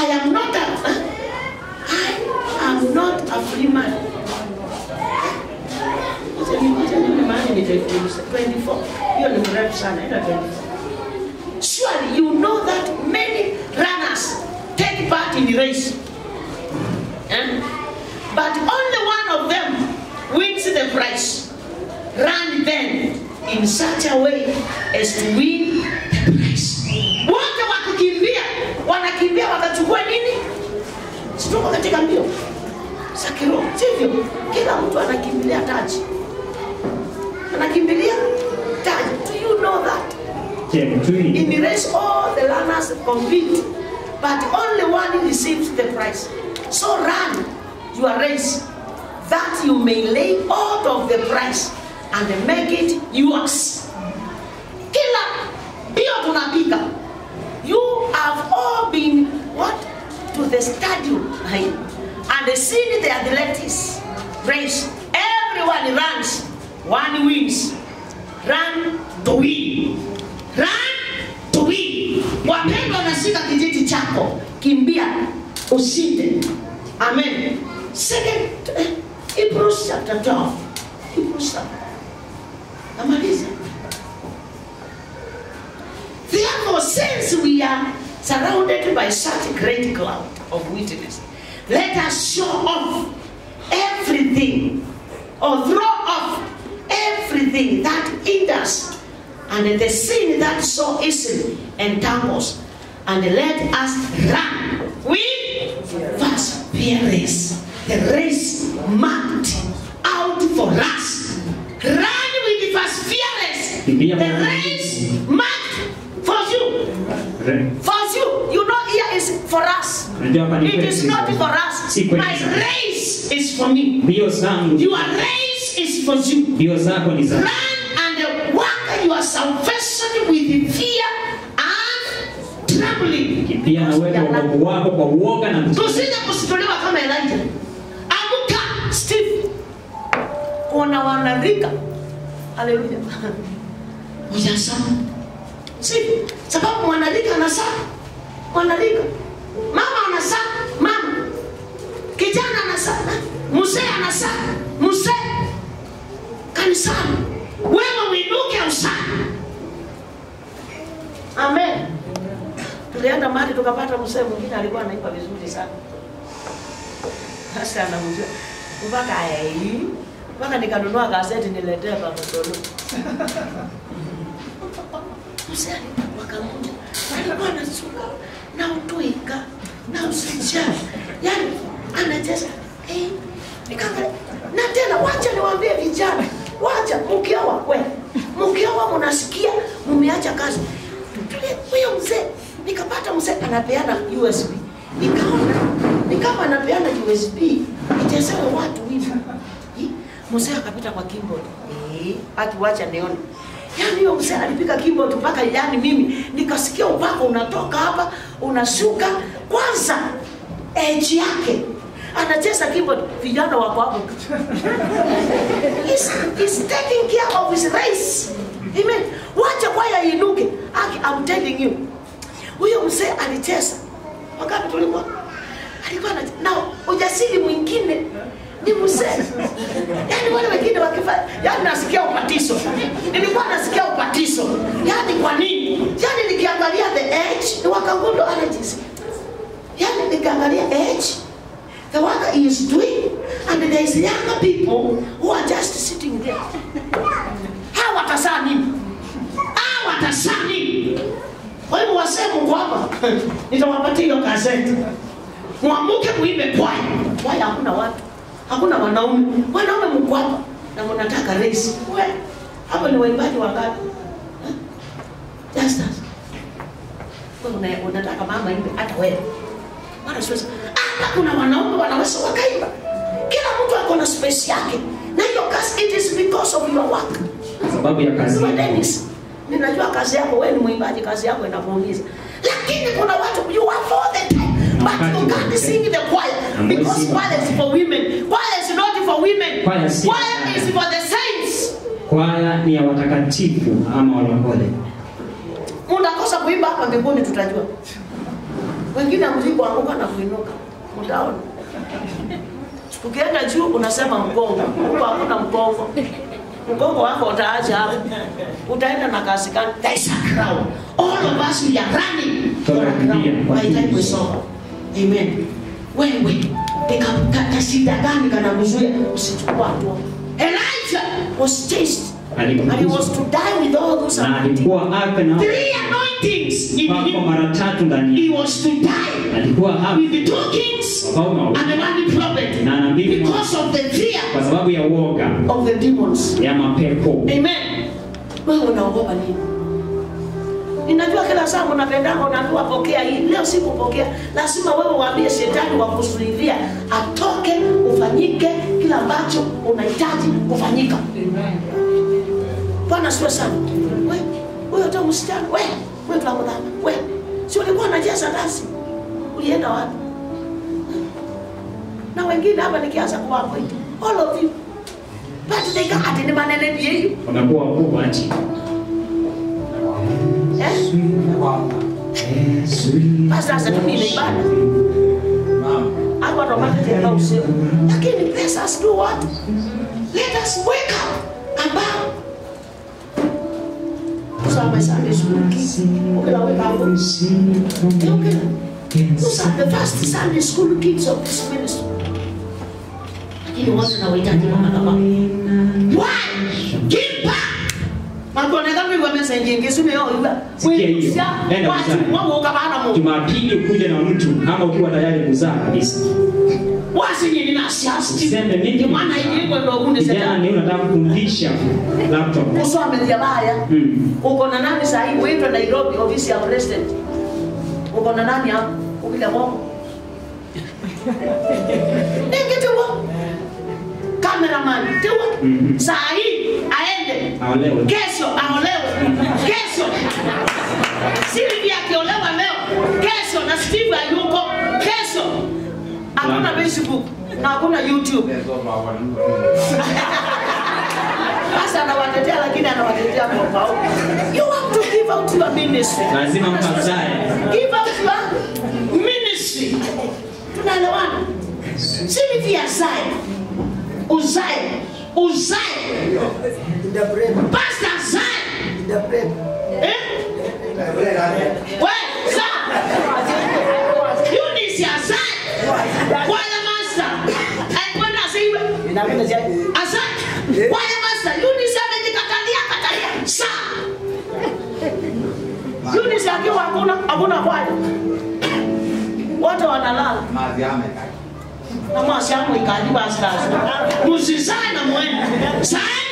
I am not a, I am not a free man. Acha ni- acha nione mahali nitaikuuliza. 24. Hiyo ni mrefu sana, ila 24. Surely you know that many runners take part in the race. Eh? But only one of them wins the prize. Run then in such a way as to win the prize. Wote wakikimbia, wanakimbia wakachukua nini? Situko katika mbio za kiroho, sivyo? Kila mtu anakimbilia taji, anakimbilia taji. Do you know that? Check three. In the race, all the runners compete, but only one receives the prize. So run your race that you may lay hold of the prize and make it yours. Kila mbio tunapiga. You have all been what? To the stadium right? and seen the athletics race. Everyone runs, one wins. Run to win. Run to win. Wapendwa, nashika kijiti chako, kimbia ushinde. Amen. Second, eh, Hebrews chapter 12. Hebrews chapter. Namaliza. Therefore, since we are surrounded by such a great cloud of witnesses, let us show off everything or throw off everything that hinders and the sin that so easily entangles, and let us run with perseverance the race marked out for us. Run with perseverance Kimbia the kwa race marked for you. Re- For you, you know, here is for us. Unajua hapa ni It is kwetu. not for us. Si kwetu My sana. race is for me. Mbio zangu, Your race is for you. mbio zako ni za Run and work your salvation with fear and trembling. kimbia na uweke wokovu wako kwa uoga na mtu. Tusije kusitolewa kama Elijah. Amka, Steve. Kuna wanarika. Haleluya. Ujasoma. Si, sababu mwanarika anasaa. Mwanarika. Mama anasaa. Mama. Kijana anasaa. Mzee anasaa. Mzee. Kanisani. Wewe uinuke usaa. Amen. Tulienda mahali tukapata mzee mwingine alikuwa anaimba vizuri sana. Sasa anamjua mpaka ai mpaka nikanunua gazeti niletee baba Tolu. Mzee wakamuja alikuwa anasuka na utoika na usijali, yani anacheza eh, nikaangalia na tena, wacha niwaambie vijana, wacha mkioa kweli, mkioa mnasikia mmeacha kazi, tulie huyo mzee. Nikapata mzee anapeana USB, nikaona ni kama anapeana USB ichezewe watu hivi. Hi, Mzee akapita kwa keyboard eh, akiwacha nione Yaani huyo mzee alipiga keyboard mpaka yani mimi nikasikia upako unatoka hapa unashuka. Kwanza edge yake anacheza keyboard, vijana wako hapo. He's, he's taking care of his race. Amen. Wacha kwaya iinuke. Aki, I'm telling you. Huyo mzee alicheza. Wakati tulikuwa alikuwa na na ujasiri mwingine ni mzee. Yaani wale wengine wakifanya, yaani nasikia upatiso. Nilikuwa nasikia upatiso. Yaani kwa nini? Yaani nikiangalia the age, ni wakangundo allergies. Yaani nikiangalia age, the work he is doing, and there is younger people who are just sitting there. Hawa watasaa nini? Hawa watasaa nini? Kwa hivyo wasee Mungu hapa, nitawapatia hiyo gazeti. Mwamuke muimbe kwaya. Kwaya hakuna watu, hakuna wanaume. Wanaume mko hapa na mnataka race. We, hapo ni waimbaji wangapi? Eh? Just us. Wewe una- unataka mama imbe hata wewe. Mara siwezi. Hapa kuna wanaume wanaweza wakaimba. Kila mtu ako na space yake. Na hiyo kazi it is because of your work. sababu ya kazi Sema yako. Dennis, ninajua kazi yako, wewe ni mwimbaji, kazi yako inakuumiza, lakini kuna watu you are for the time but you can't sing the choir Hamwezi because imba. choir is for women. Choir is not for women. Choir si- Choir is for the saints. Kwaya ni ya watakatifu ama walokole. Mtakosa kuimba hapa mbinguni, tutajua wengine mlipoanguka na kuinuka, mtaona. Ukienda juu unasema mgongo, huko hakuna mgongo. Mgongo wako utaacha hapo, utaenda na kasi gani? There is a crown. All of us we are running for a crown. By time we saw. Amen. Wewe nikakata shida gani kana kuzuia usichukua hatua? Elijah was chased and he was to die with all those na anointings. alikuwa afe na Three anointings in pako him. mara tatu ndani He yake. was to die alikuwa afe with the two kings wafalme wawili and the one prophet na nabii mmoja because of the fear kwa sababu ya uoga of the demons. ya mapepo Amen. Wewe unaogopa nini? Ninajua kila saa mnapendanga unaambiwa pokea hii. Leo sikupokea. Lazima wewe uambie shetani wa kuzuilia atoke ufanyike kila ambacho unahitaji kufanyika. Bwana siwe sana. We, wewe hata msichana, we, wewe tunakudhama. We, si ulikuwa unajaza nasi? Ulienda wapi? Na wengine hapa nikianza kuwapa hivi. All of you. But they got ati ni manene ni yeye. wamekuwa wakubwa nchi Eh? Pastor asitumie na ibada. Hapa ndo maana tena usiku. Lakini let us do what? Let us wake up and bow. Those are my Sunday school kids. Okay, now wake up. Yeah, okay. Those are the first Sunday school kids of this ministry. Lakini wote na wahitaji mama na baba. Why? Give back. Makoneka mimi kwa message nyingi sio yao iba. Sikia hiyo. Enda Watu mzani. wao ukabana mu. jumapili ukuja na mtu kama ukiwa tayari kuzaa kabisa Wasi nyinyi na siasa. Usiseme mimi. Ndio maana ilikuwa ndio kunde kijana sasa. ni unataka kumfundisha laptop Usome baya. Mm. Uko na nani sasa hivi wewe Nairobi ofisi ya president? Uko na nani hapo? Ukija mwako. Ningi tu. Cameraman, tewa. Mhm. Saa hii aende. aolewe Kesho aolewe. Kesho. Silvia akiolewa leo. Kesho na Steve ayuko. Kesho. Hakuna Facebook na hakuna YouTube. Sasa anawatetea lakini anawatetea kwa pao. You have to give out your ministry. lazima mkazae Give out your ministry. Tunaelewana? Silvia zae. Uzae. Uzae. Pastor zae. Eh? We, zaa. Eunice azae. Bwana master. Alikwenda asiwe. Azae. Bwana master. Eunice amejikatalia katalia. Saa. Eunice akiwa hakuna hakuna kwaya. Wote wanalala. na mwasi yangu ikajua sasa. Msizae na mwende. Zaeni